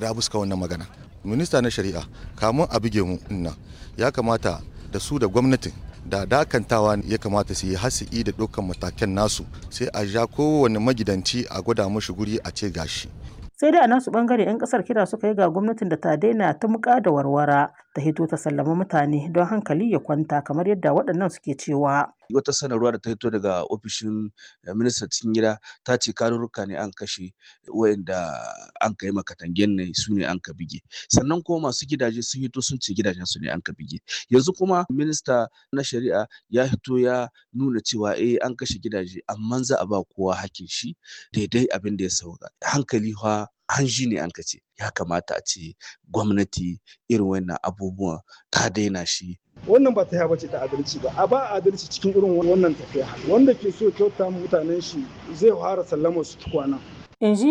yarda buska wannan magana minista na shari'a kamun a buge mu nan ya kamata da su da gwamnatin da dakantawa ya kamata su yi hasi'i da dukkan matakan nasu sai a ja kowane magidanci a gwada mashi guri a ce gashi sai dai a nasu bangare 'yan kasar kira suka yi ga gwamnatin da ta daina ta muka da warwara ta hito ta sallama mutane don hankali ya kwanta kamar yadda waɗannan suke cewa wata sanarwa da ta hito daga ofishin ministan cikin gida ta ce karurruka ne an kashe wayanda an kai makatangen ne su ne an ka bige sannan kuma masu gidaje sun hito sun ce gidajen su ne an ka bige yanzu kuma minista na shari'a ya hito ya nuna cewa eh an kashe gidaje amma za a ba kowa hakkin shi daidai abin da ya sauka hankali fa hanji ne an ka ce ya kamata a ce gwamnati irin wannan abubuwan ta daina shi wannan ba ta bace ta adalci ba a ba adalci cikin irin wannan tafiya wanda ke so kyauta mutanen shi zai fara sallama su tukwana in ji